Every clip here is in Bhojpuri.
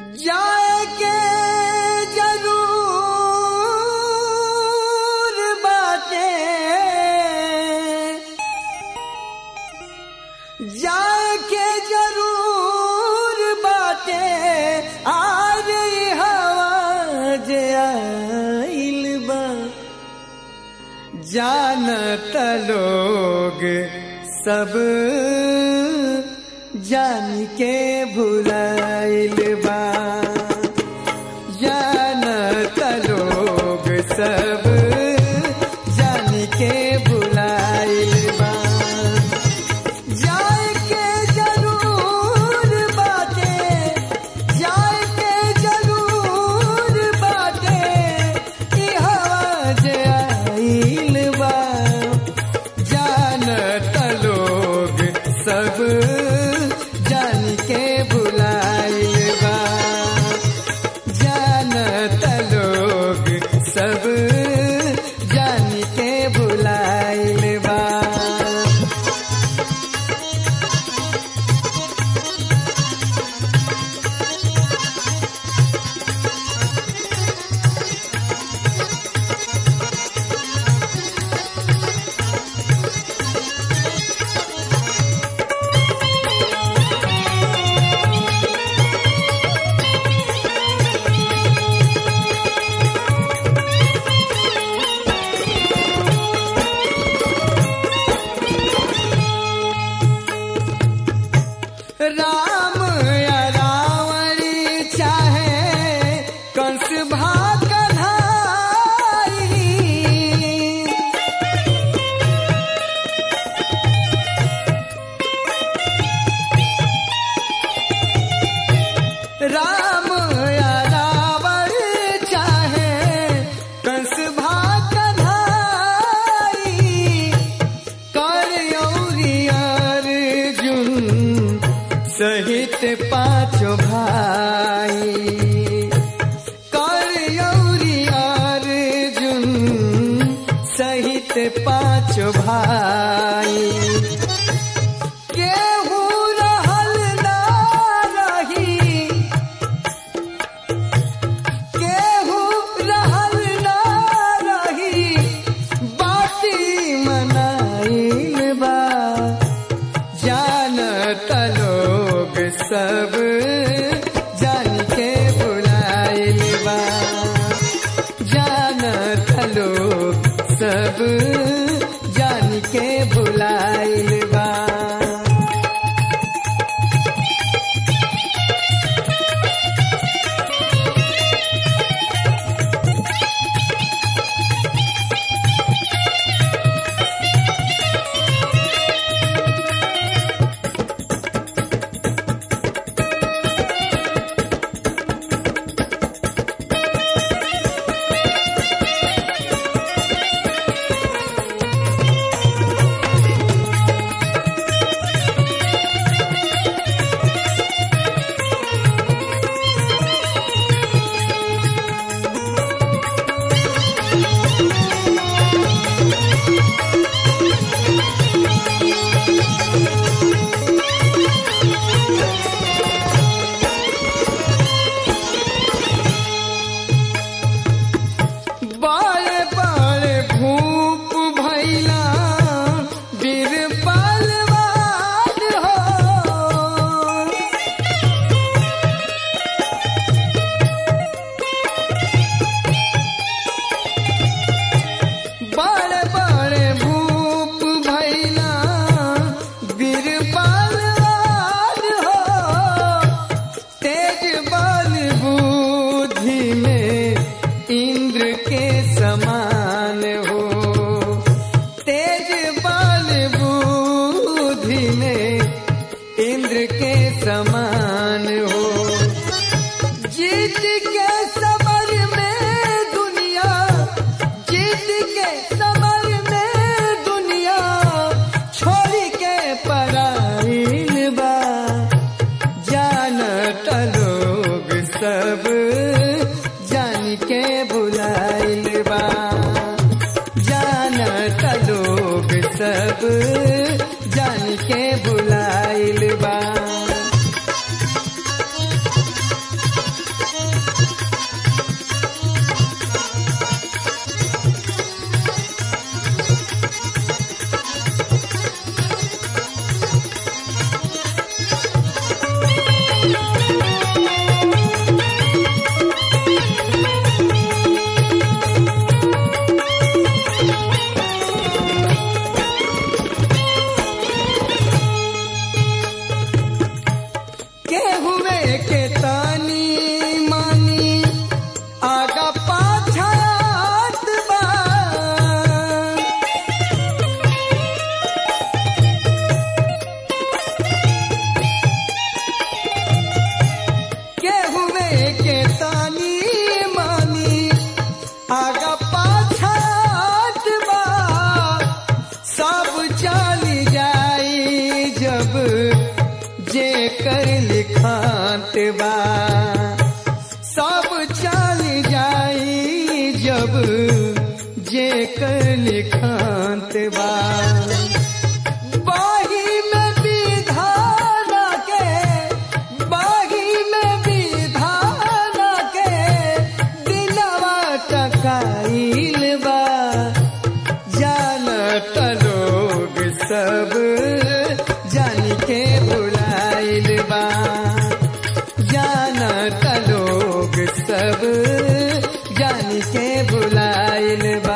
जाएके जरूर बाटे जाएके जरूर बाटे आज ई हवा जे आइल बा जानत लोग सब जान के भुलाइल बा जानत लोग सब जान के भुलाइल बा जाए के जरूर बाटे जाए के जरूर बाटे ई हवा जे आइल बा जानत लोग सब जान के भुलाइल बा जानत लोग सब जान के भुलाइल बा राम या रावणी चाहे कंस भाग कन्हाई राम या रावण चाहे कंस भाग कन्हाई कर अर्जुन सहित पांचों भाई कर अर्जुन सहित पांचों भाई केहू रहल ना रही केहू रहल ना रही बाटी मनाइल बा जानत लोग सब जान के बुलाइल बा जानत लोग सब जान के बुलाइल बा बड़े बड़े भूप भैला वीर बलवान हो बड़े बड़े भूप भैला वीर बलवान हो तेज बल बुद्धि में इंद्र के समान हो तेज बल बुद्धि में इंद्र के समान हो जीत के समर में दुनिया जीत के समर में दुनिया छोड़ के पराइल बा जानत लोग सब जान के बुलाइल बा जानत लोग सब जान के बुलाइल बा के तानी मानी आगा पाछात बा केहुए के तानी मानी आगा पाछात बा सब चली जाई जब जे कर लिखात बा सब चली जाई जब जे कर लिखात बा बाही में विधान के बाही में विधान के दिलवा टकाइल बा जानत लोग सब जान के बुलाइल बा जानत लोग सब जान के बुलाइल बा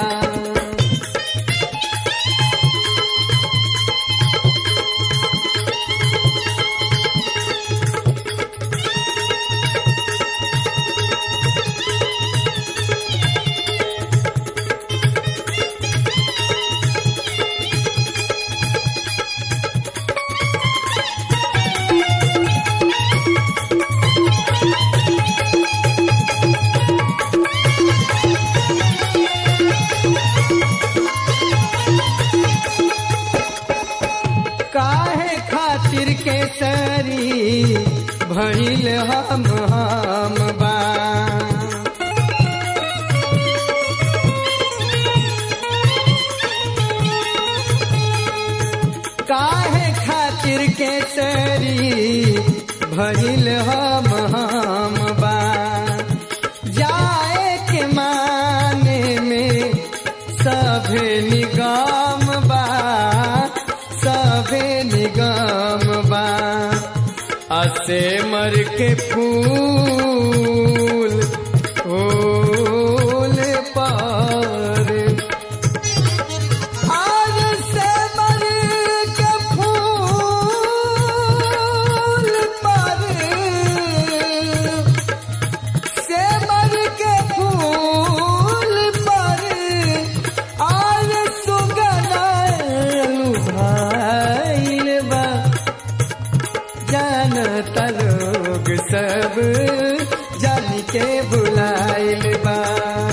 काहे खातिर के सरी भइल हम हम बा काहे खातिर के सरी भइल हम हम बा जाए के माने में सभे निगम बा सभे निगम बा असे मर के फूल फूल पर आज से मर के फूल पर से मर के फूल पर आज सुगनालु भाइल बा जानता लोग सब जान के बुलाइल बा